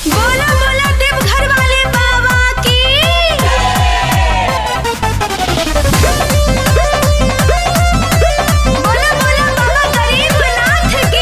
बोला बोला देवघर वाले बाबा की बोला बोला बाबा गरीबनाथ की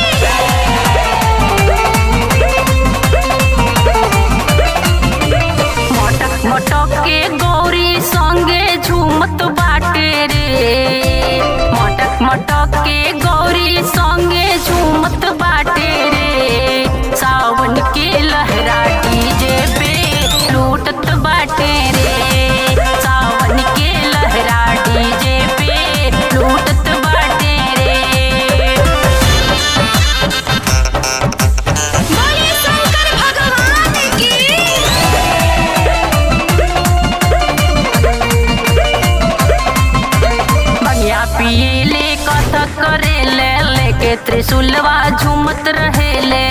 मटक मटक के गौरी संगे झूमत बाटे रे मटक मटक के गौरी संगे झूमत बाटे रे सावन के लहरा डीजे पे लूटत बाटे रे सावन के लहरा डीजे पे लूटत बाटे रे बोले शंकर भगवान की बगिया पियले कथक करेले लेके त्रिशूलवा झूमत रहेले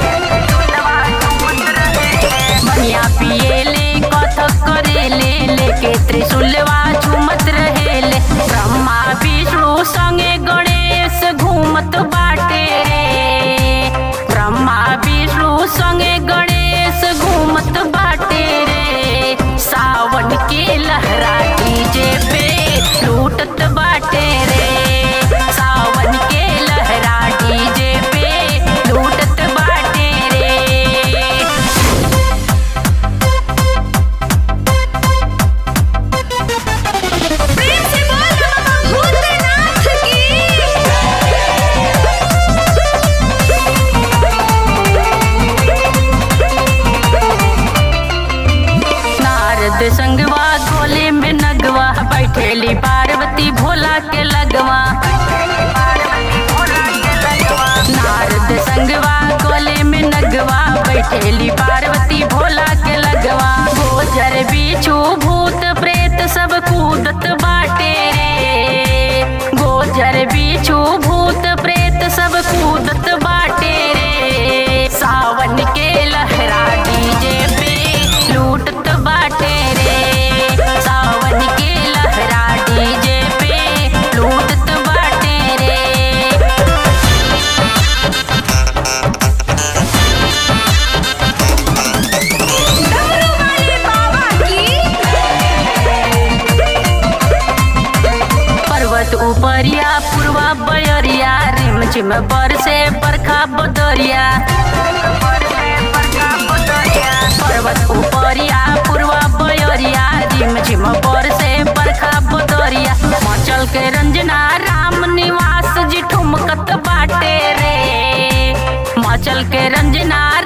बगिया पियले कथक करेले लेके त्रिशूलवा झूमत रहेले ब्रह्मा विष्णु संगे गणेश घूमत बाटे रे ब्रह्मा विष्णु संगे गणेश घूमत बाटे रे सावन के लहरा डीजे पे लूटत बाटे रे सावन के लहरा डीजे पे लूटत बाटे रे प्रेम से बोल बाबा भूतनाथ की नारद संगवा गोले में नगवा बैठेली पार्वती भोला के लगवा नारद संगवा गोले में नगवा बैठेली पार्वती भोला के लगवा गोजर बिच्छू भूत प्रेत सब कूदत बाटे रे गोजर बिच्छू भूत प्रेत सब कूदत बाटे रे सावन के लहरा डीजे पे लूटत बाटे रे सावन के लहरा डीजे पे लूटत बाटे रे डमरू वाले बाबा की पर्वत उपरिया पूर्वा बयरिया रिम झिम बरसे बरखा बदरिया पर्वत उपरिया पूर्वा बयरिया रिम झिम बरसे बरखा बदरिया मचल के रंजना राम निवास जी ठुमकत बाटे रे मचल के रंजना